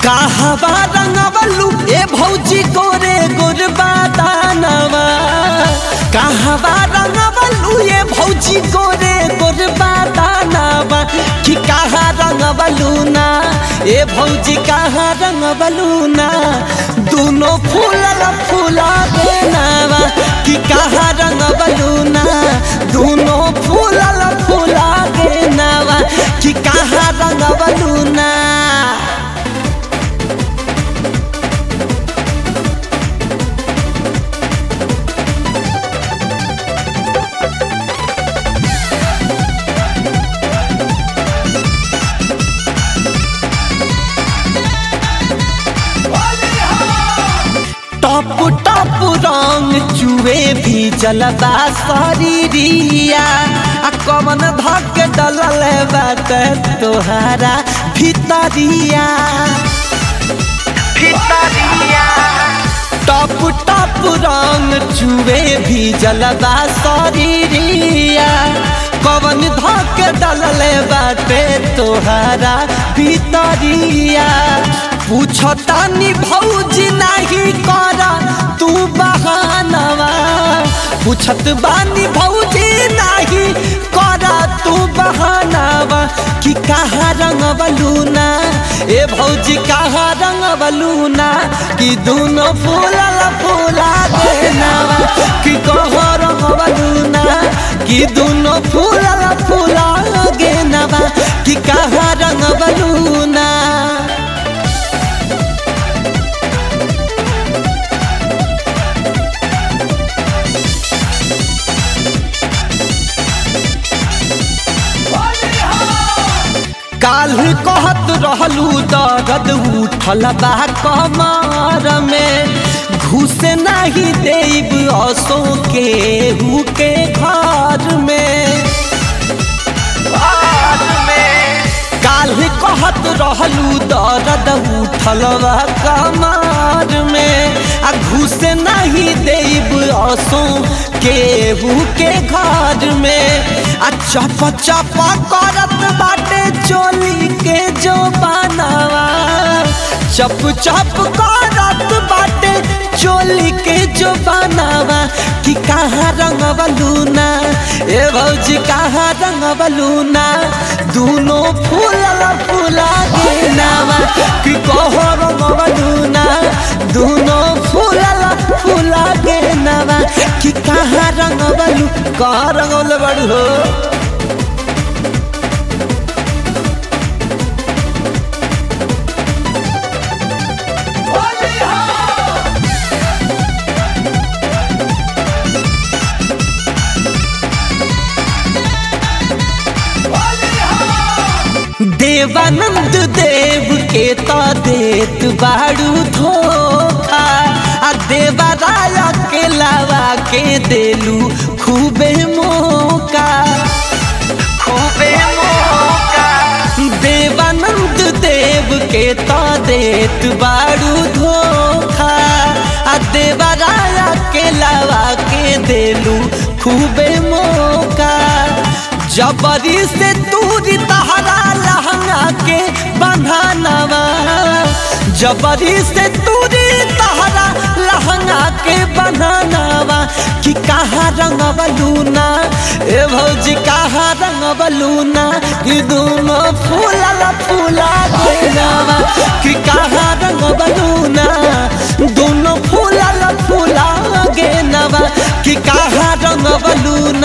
कहवा रंगवलू ए भौजी गोरे गोरबा दानवा कहवा रंगवलू ए भौजी गोरे गोरबा दानवा कि कहाँ रंगवलू ना ए भौजी कहाँ रंगवलू ना दोनों फूलल फूला बेनावा कि कहाँ रंगवलू ना दोनों फूलल फूला बेनावा कि कहाँ रंगवलू ना टप टप रंग चुए भी जलबा शरीरिया आ कमन धक डलल बात तोहारा भितरिया भितरिया टप टप रंग चुए भी जलबा शरीरिया कवन धक डलल बाटे तोहारा भितरिया पूछतानी भौजी नहीं करा तू बहानवा पूछत बानी भौजी नहीं करा तू बहानवा कि कहाँ रंग ना ए भौजी कहाँ रंग ना कि दोनों फूलल फूला देनावा कि कहाँ रंग ना कि दोनों फूलल फूला गेनवा कि कहाँ रंग ना काल कहत रहलू दर्द उठल बा कमर में घुस नहीं देब असो के हु के घर में काल कहत रहलू दर्द उठल बा कमर में आ घुस नहीं देब असो केहू के घर में आ चप चप करत बाटे चोली के जो बनावा चप चप करत बाटे चोली के जो बनावा कि कहाँ रंग ना ए भौजी कहाँ रंग ना दोनों फूलल फूला गेनावा कि कहो रंग ना दोनों फूलल फूला गेनावा कि कहाँ रंग बलू कहाँ रंगल बड़ू हो देवानंद देव के तो देत बाड़ू धोखा आ देवा राया के लावा के देलू खूबे मौका खूबे मौका देवानंद देव के तो देत बाड़ू धोखा आ देवा राया के लावा के देलू खूबे मौका जबरी से दूरी तहरा लहंगा के बंधानवा जबरी से दूरी तहरा लहंगा के बंधानवा कि कहाँ रंग बलूना ए भौजी कहाँ रंग बलूना कि दोनों फूला फूला गेनावा कि कहाँ रंग बलूना दोनों फूला फूला गेनावा कि कहाँ रंग बलूना